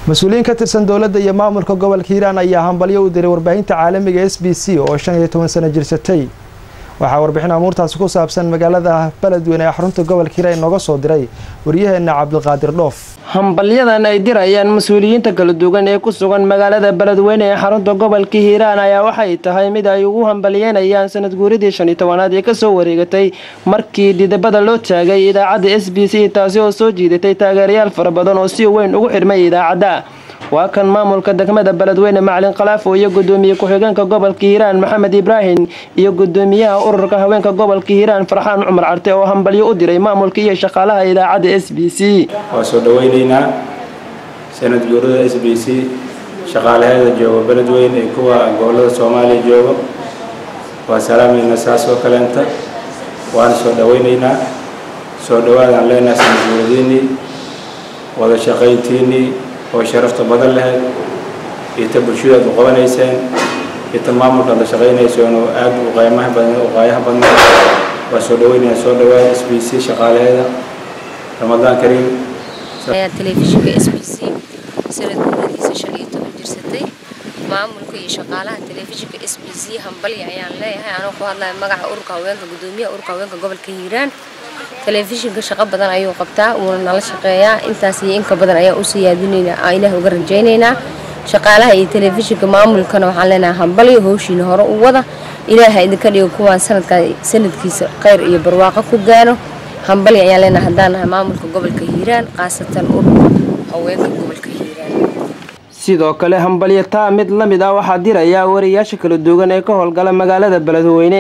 mas-uuliyiin ka tirsan dowladda iyo maamulka gobolka hiiraan ayaa hambalyo u diray warbaahinta caalamiga s b c oo shan iyo toban sano jirsatay waxaa warbixin amuurtaasi ku saabsan magaalada beledweyne ee xarunta gobolka hiiraan inooga soo diray waryaheena cabdiqaadir dhoof hambalyadan ay dirayaan mas-uuliyiinta kala duwan ee ku sugan magaalada beledweyne ee xarunta gobolka hiiraan ayaa waxay tahay mid ay ugu hambalyeynayaan sanad guuridii shan iyo tobanaad ee kasoo wareegatay markii dhidabada loo taagay idaacadda s b c taasi oo soo jiidatay taageerayaal fara badan oo si weyn ugu xidhmay idaacadda waa kan maamulka degmada beledweyne macalin khalaafo iyo gudoomiye ku-xigeenka gobolka hiiraan maxamed ibraahim iyo gudoomiyaha ururka haweenka gobolka hiiraan farxaan cumar carte oo hambalyo u diray maamulka iyo shaqaalaha idaacadda s b c waa soo dhaweyneynaa sanad guurada s b c shaqaalaheeda jooga beledweyne iyo kuwa gobolada soomaaliya jooga waa salaamayna saas oo kaleenta waana soo dhaweyneynaa soo dhawaadaan leenahay sanad guuradiinii wada shaqayntiinii oo sharafta badan lahayd iyo ta bulshadaad u qabanayseen iyo ta maamulkaad la shaqaynayseen oo aad u qaymaha badan u qaayaha badnaa waa soo dhaweynaya soo dhawaada s b c shaqaalaheeda ramadaan kariim telefishinka s b c sanad guuradiisa shan iyo toban jirsatay maamulka iyo shaqaalaha telefishinka s b c hambalya ayaan leeyahay anoo ku hadlaya magaca ururka haweenka gudoomiyaha ururka haweenka gobolka hiiraan telefishinka shaqo badan ayuu qabtaa wuuna nala shaqeeyaa intaas iyo inka badan ayaan usii yaadinaynaa ilaah uga rajaynaynaa shaqaalaha iyo telefishinka maamulkana waxaan leenahay hambalyo howshiina hore u wada ilaaha idinka dhigo kuwaan sanadka sanadkiisa khayr iyo barwaaqo ku gaano hambalyo ayaan leenahay haddaan nahay maamulka gobolka hiiraan khaasatan ururka haweenka gobolka hiiraan sidoo kale hambalyo taa mid la mid ah waxaa diraya wariyaasha kala duwan ee ka howlgala magaalada beledweyne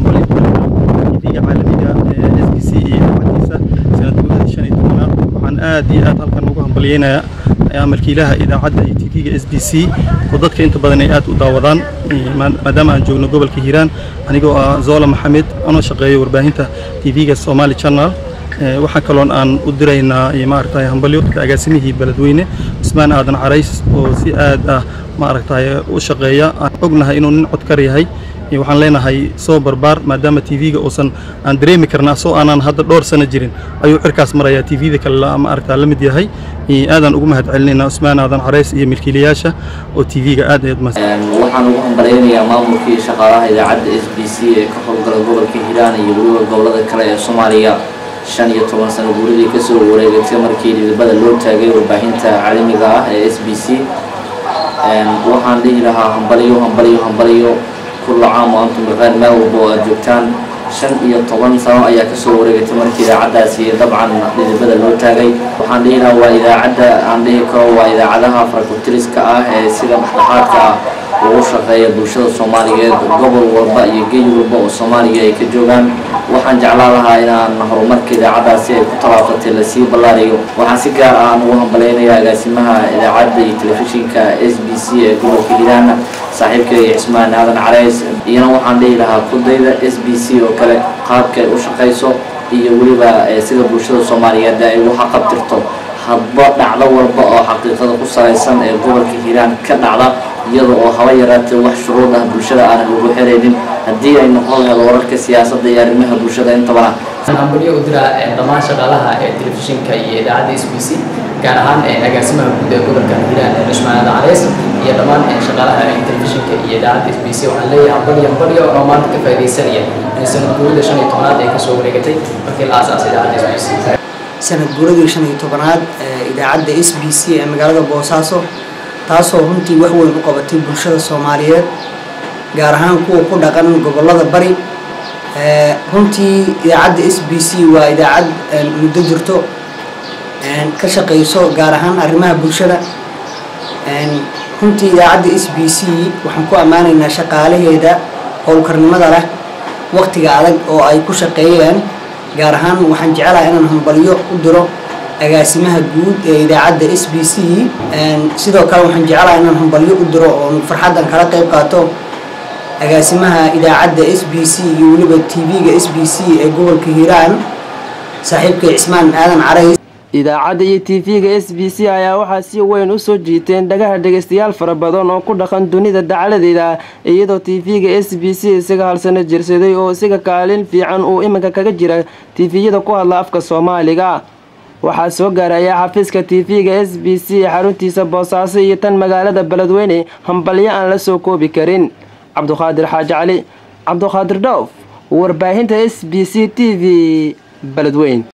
waxaan aad iyo aad halkan ugu hambalyeynayaa amalkiilaha idaacadda iyo tv-ga s b c oo dadka inta badan ay aad u daawadaan maadaama aan joogno gobolka hiiraan anigoo ah zola maxamed anoo shaqeeyo warbaahinta tv-ga somali channel waxaa kaloon aan u diraynaa maaragtay hambalyo agaasimihii beledweyne cusmaan aadan carays oo si aad ah maaragtay u shaqeeya aan ognahay inuu nin codkar yahay waxaan leenahay soo barbaar maadaama tv-ga uusan aan dareemi karna asoo aanan hadda dhowr sano jirin ayuu cirkaas marayaa tv-da kale maaragtaa la mid yahay aadaan ugu mahad celinaynaa cusmaan aadan carays iyo milkiilayaasha oo tv-ga aad aad waxaan ugu hambalyaynayaa maamulka iyo shaqaalaha idaacadda s b c ee ka howlgala gobolka hiiraan iyo weliba gobolada kale ee soomaaliya shan iyo toban sano guuridii kasoo wareegatay markii dhidibada loo taagay warbaahinta caalamiga ah ee s b c waxaan dhihi lahaa hambalyo hambalyo hambalyo كل عام وأنتم بخير ما وبو جوجتان shan iyo toban sano ayaa kasoo wareegatay markii idaacaddaasi dabcan dhidibada loo taagay waxaan dhihi lahaa waa idaacadda aan dhihi karo waa idaacadaha farakutiriska ah ee sida dhexdhexaadka ah ugu shaqeeya bulshada soomaaliyeed gobol walba iyo geey walba oo soomaaliya ay ka joogaan waxaan jeclaan lahaa inaan horumarka idaacaddaasi ay ku talaafatay lasii ballaariyo waxaan si gaar ah aan ugu hambaleynayaa agaasimaha idaacadda iyo telefishinka s b c ee gobolka hiiraan saaxiibkay cismaan aadan carays iyana waxaan dhihi lahaa kudayda s b c oo kale qaabka ay u shaqayso iyo weliba sida bulshada soomaaliyeed ay ugu xaqabtirto hadba dhacdo walba oo xaqiiqada ku salaysan ee gobolka hiiraan ka dhacda iyada oo haba yaraatee wax shuruud ah bulshada aanan lagu xeraynin haddii ay noqon lahayd wararka siyaasadda iyo arrimaha bulshada intaba hambalyo u dira dhammaan shaqaalaha ee telefishinka iyo idaacadda s b c gaar ahaan agaasimaha guud ee gobolka hiiraan cusmaan aadan carays iyo dhammaan shaqaalaha telefishinka iyo idaacadda s b c waxaan leeyahay hambalyo hambalyo oo maanta ka faaidaysanaya sanad guurida shan iyo tobanaad ee kasoo wareegatay markii la aasaasay idaacadda s b c sanad guuradii shan iyo tobanaad idaacadda s b c ee magaalada boosaaso taasoo runtii wax weyn u qabatay bulshada soomaaliyeed gaar ahaan kuwa ku dhaqan gobolada bari runtii idaacadda s b c waa idaacad muddo jirto ka shaqayso gaar ahaan arrimaha bulshada runtii idaacadda s b c waxaan ku ammaanaynaa shaqaalaheeda howlkarnimada leh waqtiga adag oo ay ku shaqeeyeen gaar ahaan waxaan jecelaha inaan hambalyo u diro agaasimaha guud ee idaacadda s b c sidoo kale waxaan jecelaha inaan hambalyo u diro oo farxaddan kala qayb qaato agaasimaha idaacadda s b c iyo weliba tv-ga s b c ee gobolka hiiraan saaxiibkay cismaan aadan carays idaacadda iyo tv-ga s b c ayaa waxaa si weyn u soo jiiteen dhagaha dhegaystayaal fara badan oo ku dhaqan dunida dacaladeeda iyadoo tv-ga s b c isaga halsano jirsaday oo isaga kaalin fiican uu iminka kaga jira tifiyada ku hadla afka soomaaliga waxaa soo gaaraya xafiiska tv-ga s b c xaruntiisa boosaaso iyo tan magaalada beledweyne hambalyo aan la soo koobi karin cabduqaadir xaaji cali cabduqaadir dhoof warbaahinta s b c t v beledweyn